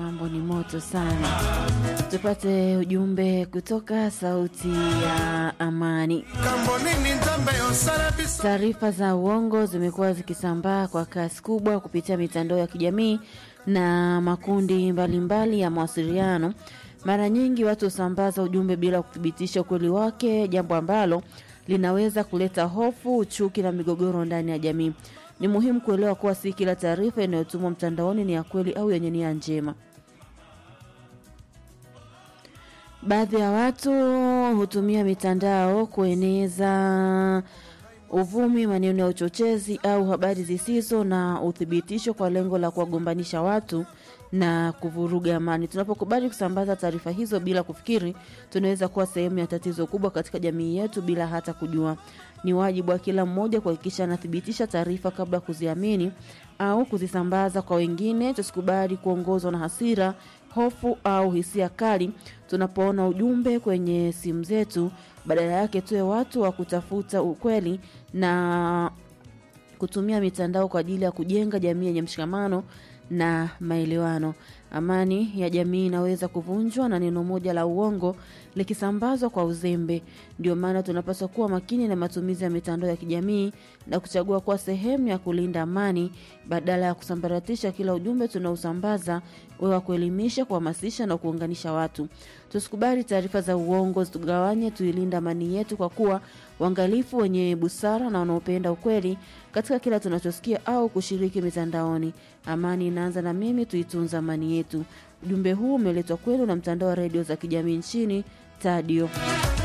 mambo ni moto sana. Tupate ujumbe kutoka Sauti ya Amani. Taarifa za uongo zimekuwa zikisambaa kwa kasi kubwa kupitia mitandao ya kijamii na makundi mbalimbali mbali ya mawasiliano. Mara nyingi watu husambaza ujumbe bila kuthibitisha ukweli wake, jambo ambalo linaweza kuleta hofu, chuki na migogoro ndani ya jamii. Ni muhimu kuelewa kuwa si kila taarifa inayotumwa mtandaoni ni ya kweli au yenye nia njema. Baadhi ya watu hutumia mitandao kueneza uvumi, maneno ya uchochezi au habari zisizo na uthibitisho kwa lengo la kuwagombanisha watu na kuvuruga amani. Tunapokubali kusambaza taarifa hizo bila kufikiri, tunaweza kuwa sehemu ya tatizo kubwa katika jamii yetu bila hata kujua. Ni wajibu wa kila mmoja kuhakikisha anathibitisha taarifa kabla ya kuziamini au kuzisambaza kwa wengine. Tusikubali kuongozwa na hasira, hofu au hisia kali tunapoona ujumbe kwenye simu zetu. Badala yake, tuwe watu wa kutafuta ukweli na kutumia mitandao kwa ajili ya kujenga jamii yenye mshikamano na maelewano. Amani ya jamii inaweza kuvunjwa na neno moja la uongo likisambazwa kwa uzembe. Ndio maana tunapaswa kuwa makini na matumizi ya mitandao ya kijamii na kuchagua kuwa sehemu ya kulinda amani badala ya kusambaratisha kila ujumbe tunaosambaza, uwe wa kuelimisha, kuhamasisha na kuunganisha watu. Tusikubali taarifa za uongo zitugawanye, tuilinde amani yetu kwa kuwa uangalifu, wenye busara na wanaopenda ukweli katika kila tunachosikia au kushiriki mitandaoni. Amani inaanza na mimi, tuitunza amani yetu. Ujumbe huu umeletwa kwenu na mtandao wa redio za kijamii nchini Tadio.